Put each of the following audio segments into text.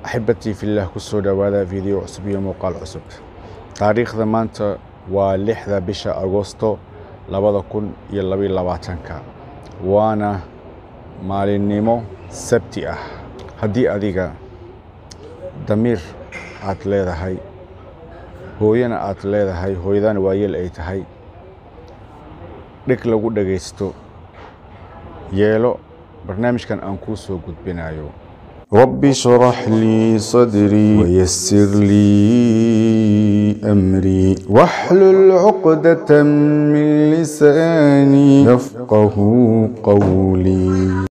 axibbatii fillaah ku soo dhowaada fiideo cusub iyo muuqaal cusub taariikhda maanta waa lixda bisha agoosto labada kun iyo labaiyo labaatanka waana maalinimo sabti ah haddii adiga damiir aad leedahay hooyana aad leedahay hooyadana waayeel ay tahay dhig lagu dhagaysto yeelo barnaamijkan aan kuu soo gudbinayo رب اشرح لي صدري ويسر لي أمري واحلل عقدة من لساني يفقه قولي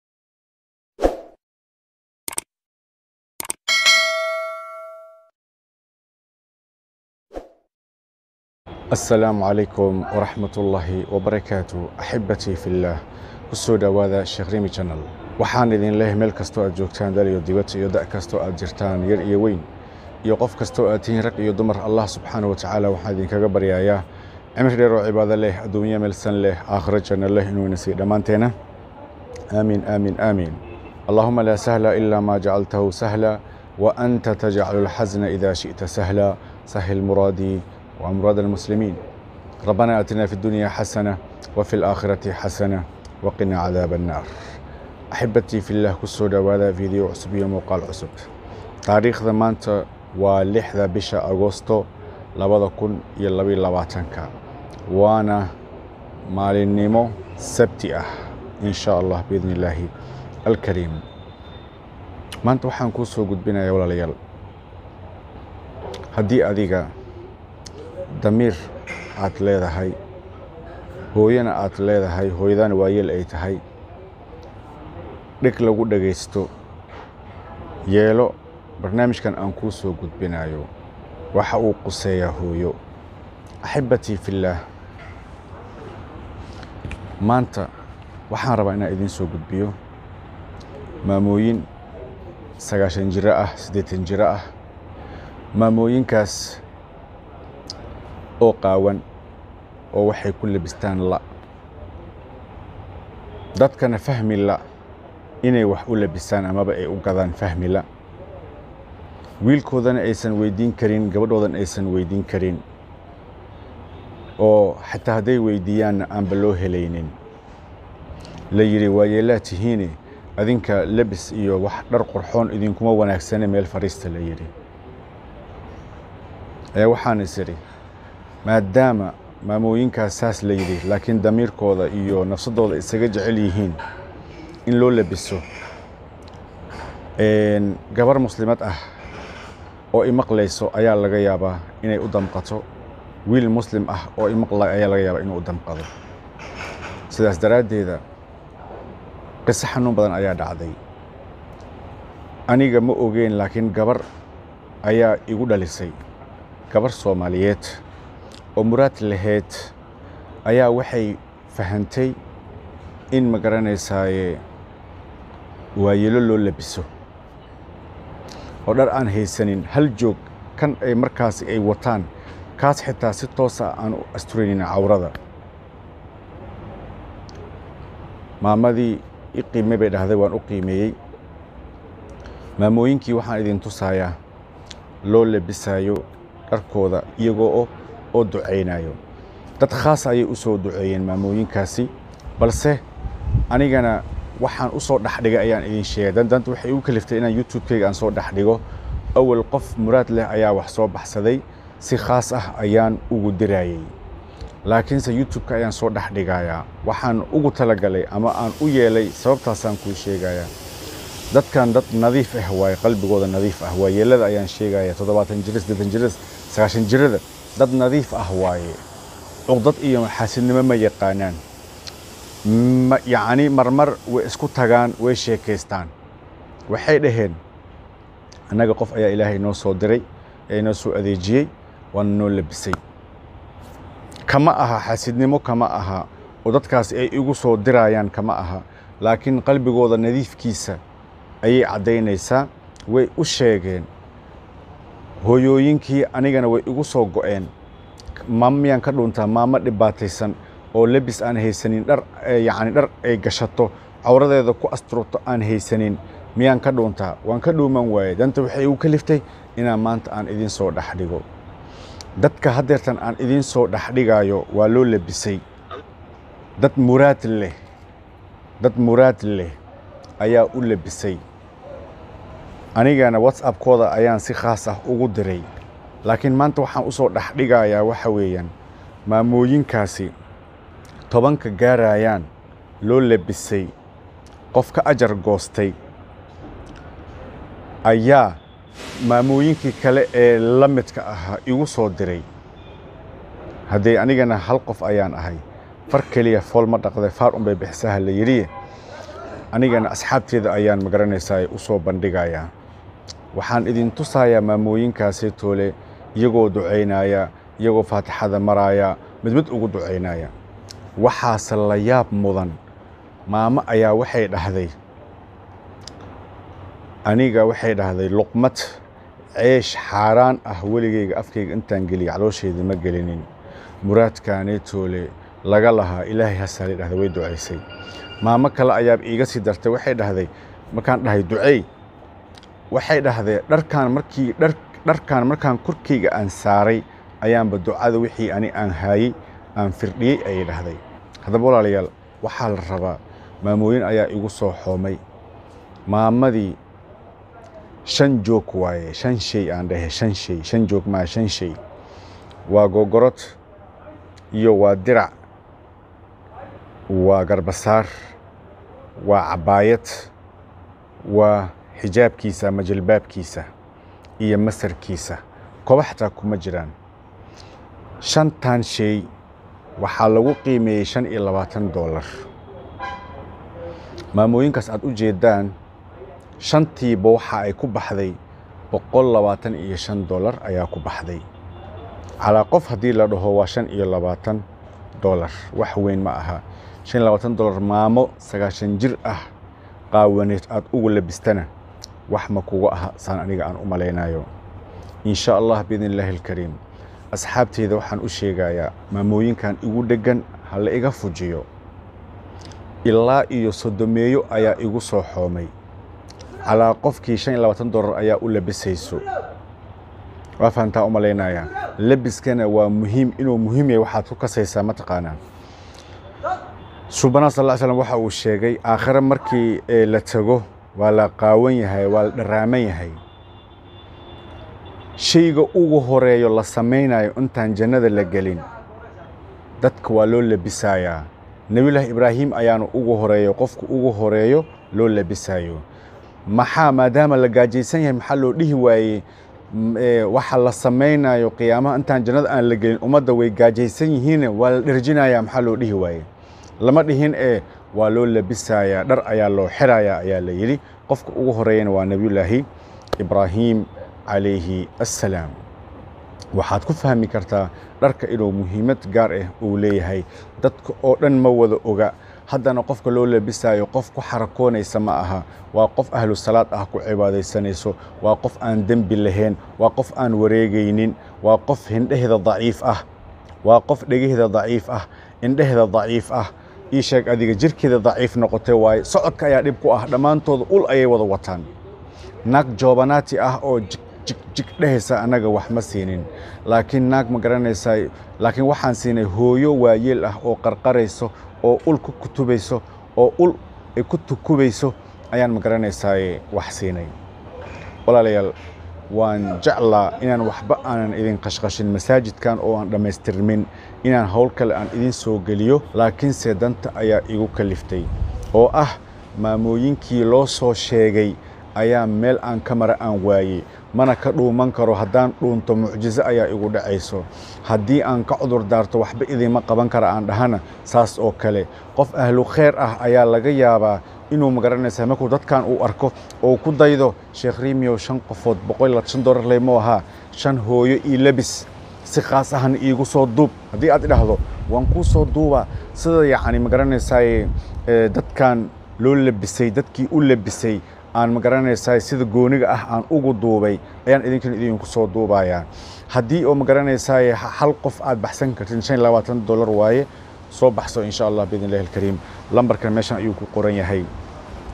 asalaamu calaykum waraxmat ullaahi wabarakaatu axibbatii fillaah ku soo dhowaada sheekh rimi janal waxaan idin leeyahay meel kastoo aad joogtaan dal iyo dibad iyo da' kastoo aad jirtaan yar iyo weyn iyo qof kastoo aad tihiin rag iyo dumar allah subxaana wa tacaala waxaan idinkaga baryayaa cimri dheer oo cibaado leh adduunyo meelsan leh aakhiro janno leh inuu ina siiyo dhammaanteena aamiin aamiin aamiin allahuma laa sahla ilaa maa jacaltahu sahla wa anta tajcalu lxasna ida shi'ta sahla sahil muraadii وأمراض المسلمين ربنا أتنا في الدنيا حسنة وفي الآخرة حسنة وقنا عذاب النار أحبتي في الله كسو دوادا فيديو عصب موقال عصب تاريخ مانتا ولحظة بشا أغسطو لبدا كن يلبي لباتنكا وانا مالي النيمو سبتي أه إن شاء الله بإذن الله الكريم maanta waxaan kuu soo gudbinaya walaalayaal haddii adiga damiir aad leedahay hooyana aad leedahay hooyadana waayeel ay tahay dhig lagu dhagaysto yeelo barnaamijkan aan kuu soo gudbinayo waxa uu quseeyaa hooyo axibbatii fillaah maanta waxaan rabaa inaan idiin soo gudbiyo maamooyin sagaashan jiro ah siddeetan jiro ah maamooyinkaas oo qaawan oo waxay ku labistaan la dadkana fahmi la inay wax u labisaan amaba ay u gadaan fahmi la wiilkoodana aysan weydiin karin gabadhoodan aysan weydiin karin oo xataa hadday weydiiyaanna aanba loo helaynin la yidhi waayeelaa tihiine adinka lebis iyo wax dhar qorxoon idinkuma wanaagsane meel fariista la yidhi ee waxaan is idhi maadaama maamooyinkaas saas la yidhi laakiin damiirkooda iyo nafsadooda isaga jecel yihiin in loo labiso gabar muslimad ah oo imaqlayso ayaa laga yaabaa inay u damqato wiil muslim ah oo imaqlay ayaa laga yaabaa inuu u damqado sidaas daraaddeeda qiso xanuun badan ayaa dhacday aniga ma ogeen laakiin gabar ayaa igu dhalisay gabar soomaaliyeed oo muraad lahayd ayaa waxay fahantay in ma garanaysaaye waayeelo loo labiso oo dhar aan haysanin hal joog kan ay markaasi ay wataan kaas xitaa si toosa aan u asturaynin cawrada maamadii i qiime bay dhahday waan u qiimeeyey maamooyinkii waxaan idin tusayaa loo labisayo dharkooda iyagoo oo ducaynayo dad khaas ayay u soo duceeyeen maamooyinkaasi balse anigana waxaan u soo dhexdhigay ayaan idin sheegay dandanta waxay igu kaliftay inaan youtube-kayga aan soo dhexdhigo awal qof muraad leh ayaa wax soo baxsaday si khaas ah ayaan ugu dirayey laakiinse youtube-ka ayaan soo dhexdhigayaa waxaan ugu talagalay ama aan u yeelay sababtaasaan kuu sheegayaa dadkan dad nadiif ah waaye qalbigooda nadiif ah waayeelada ayaan sheegaya toddobaatan jira siddeetan jira sagaashan jirada dad nadiif ah waaye cuqdad iyo xaasidnimo ma yaqaanaan yacni marmar way isku tagaan way sheekaystaan waxay dhaheen annaga qof ayaa ilaahay noo soo diray ee noo soo adeejiyey waana noo labisay kama aha xaasidnimo kama aha oo dadkaas ay igu soo dirayaan kama aha laakiin qalbigooda nadiifkiisa ayay caddaynaysaa way u sheegeen hooyooyinkii anigana way igu soo go'een maamo miyaan ka dhuntaa maamo dhibaataysan oo lebis aan haysanin dhar yacni dhar ay gashato cawradeeda ku asturto aan haysanin miyaan ka dhuuntaa waan ka dhuuman waaye danta waxay igu kaliftay inaan maanta aan idiin soo dhex dhigo dadka haddeertan aan idiin soo dhex dhigaayo waa loo labisay dad muraad leh dad muraad leh ayaa u labisay anigana whatsappkooda ayaan si khaas ah ugu diray laakiin maanta waxaan u soo dhex dhigayaa waxa weeyaan maamooyinkaasi tobanka gaarayaan loo labisay qof ka ajar goostay ayaa maamooyinkii kale ee la midka ahaa igu soo diray haddee anigana hal qof ayaan ahay far keliya fool ma dhaqday faar unbay bixisaha la yidhi anigana asxaabteeda ayaan magaranaysaa u soo bandhigayaa waxaan idin tusayaa maamooyinkaasi toole iyagoo ducaynaya iyagoo faatixada maraaya mid mid ugu ducaynaya waxaase la yaab mudan maamo ayaa waxay dhahday aniga waxay dhahday luqmad ceesh xaaraan ah weligayga afkayga intaan geliya caloosheeda ma gelinin muraadkaanee toole laga lahaa ilaahay hasaale dhahday way ducaysay maamo kale ayaab iiga sii dartay waxay dhahday markaan dhahay ducey waxay dhahday dharkaan markii dhar dharkaan markaan korkayga aan saaray ayaanba ducada wixii ani aan haayey aan firdhiyey ayay dhahday haddaba walaalayaal waxaa la rabaa maamooyin ayaa igu soo xoomay maamadii shan joog waaye shan shay aan dhahe shan shay shan joog maa shan shay waa gogorod iyo waa dirac waa garbasaar waa cabbaayad waa xijaabkiisa ama jilbaabkiisa iyo masarkiisa koba xataa kuma jiraan shantan shay waxaa lagu qiimeeyey shan iyo labaatan doolar maamooyinkaas aad u jeeddaan shantiiba waxa ay ku baxday boqol labaatan iyo shan doolar ayaa ku baxday calaa qof haddii la dhaho waa shan iyo labaatan doolar wax weyn ma aha shan iyo labaatan doolar maamo sagaashan jir ah qaawaneed aad ugu labistana wax ma kuga aha saan aniga aan u malaynayo in sha allah biidn illaahi alkariim asxaabteyda waxaan u sheegayaa maamooyinkan igu dheggan ha la iga fujiyo ilaa iyo sodomeeyo ayaa igu soo xoomay calaa qofkii shan iyo labaatan doolar ayaa u labisayso waa fahantaa u malaynayaa labiskana waa muhiim inuu muhiim yahay waxaad ku kasaysaa mataqaanaa subanaa sal ll slam waxa uu sheegay aakhire markii la tago waa la qaawan yahay waa la dharaaman yahay shayga ugu horeeyo la samaynayo intaan jannada la gelin dadka waa loo labisayaa nebiyullaahi ibraahim ayaana ugu horeeyo qofka ugu horeeyo loo labisayo maxaa maadaama la gaajaysan yahay maxaa loo dhihi waayey waxa la samaynayo qiyaamaha intaan jannada aan la gelin ummadda way gaajaysan yihiine waa la dherjinayaa maxaa loo dhihi waaye lama dhihin ee waa loo labisayaa dhar ayaa loo xirayaa ayaa la yidhi qofka ugu horeeyana waa nebiyullaahi ibraahim calayhi assalaam waxaad ku fahmi kartaa dharka inuu muhiimad gaar ah uu leeyahay dadka oo dhan ma wada oga haddana qofka loo labisayo qof ku xarakoonaysa ma aha waa qof ahlu salaad ah ku cibaadaysanayso waa qof aan dembi lahayn waa qof aan wareegaynin waa qof hindheheeda daciif ah waa qof dhegaheeda daciif ah indheheeda daciif ah ii sheeg adiga jirkeeda daciif noqotay waaye socodka ayaa dhib ku ah dhammaantooda ul ayay wada wataan naag joobanaati ah oo jigjig dhehaysa annaga wax ma siinin laakiin naag ma garanaysaa laakiin waxaan siinay hooyo waayeel ah oo qarqarayso oo ul ku kutubayso oo ul ay ku tukubayso ayaan ma garanaysaa wax siinay walaalayaal waan jeclaa inaan waxba aanan idin qashqashin masaajidkan oo aan dhammaystirmin inaan howl kale aan idin soo geliyo laakiinse danta ayaa igu kaliftay oo ah maamooyinkii loo soo sheegay ayaa meel aan ka mara aan waayey mana ka dhuuman karo haddaan dhuunto mucjiso ayaa igu dhacayso haddii aan ka cudur daarto waxba idinma qaban kara aan dhahana saas oo kale qof ahlu khayr ah ayaa laga yaabaa inuu magaranaysa markuu dadkan uu arko oo ku daydo sheekh riimiyow shan qofood boqol iyo shan doolar leymo ahaa shan hooyo io lebis si khaas ahna iigu soo duub haddii aad idhaahdo waan kuu soo duubaa sida yacni magaranaysaay dadkan loo labisay dadkii u labisay aan magaranaysaa sida gooniga ah aan ugu duubay ayaan idinkan idinku soo duubayaa haddii oo magaranaysaa hal qof aad baxsan kartin shan iyo labaatan dollar waaye soo baxso insha allah biidn illahi alkariim lambarkan meeshan ayuu ku qoran yahay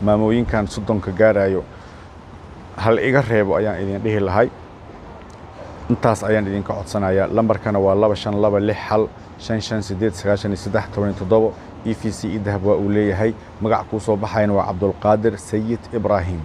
maamooyinkan soddonka gaarayo hal iga reebo ayaan idin dhihi lahay intaas ayaan idinka codsanayaa lambarkana waa laba shan laba lix hal shan shan sideed sagaashan iyo saddex toban iyo toddobo e v c i dahab waa uu leeyahay magac kuu soo baxayana waa cabdulqaadir sayid ibraahim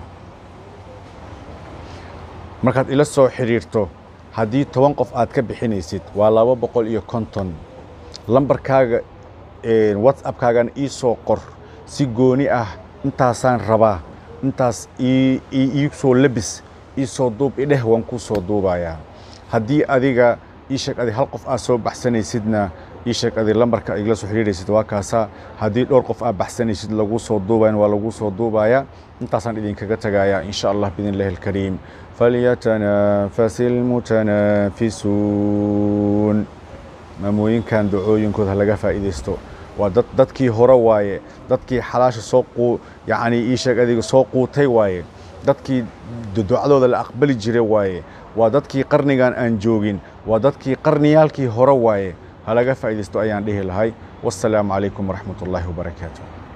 markaad ila soo xidhiirto haddii toban qof aad ka bixinaysid waa laba boqol iyo konton lambarkaaga whatsappkaagana ii soo qor si gooni ah intaasaan rabaa intaas ii soo labis ii soo duub idheh waan kuu soo duubayaa haddii adiga ii sheeg adi hal qof aad soo baxsanaysidna ii sheeg adi lambarka igala soo xidhiiraysid waa kaasaa haddii dhowr qof aad baxsanaysid laguu soo duubayan waa laguu soo duubayaa intaasaan idinkaga tegayaa in sha allah biidn illahi alkariim falyatanafasi almutanaafisuun maamooyinkan ducooyinkooda laga faa'iidaysto waa dad dadkii hore waaye dadkii xalaasha soo quu yacni ii sheeg adiga soo quutay waaye dadkii ducadooda la aqbali jiray waaye waa dadkii qarnigan aan joogin waa dadkii qarniyaalkii hore waaye ha laga faa'iidaysto ayaan dhihi lahay wassalaamu calaykum waraxmat ullaahi wabarakaatu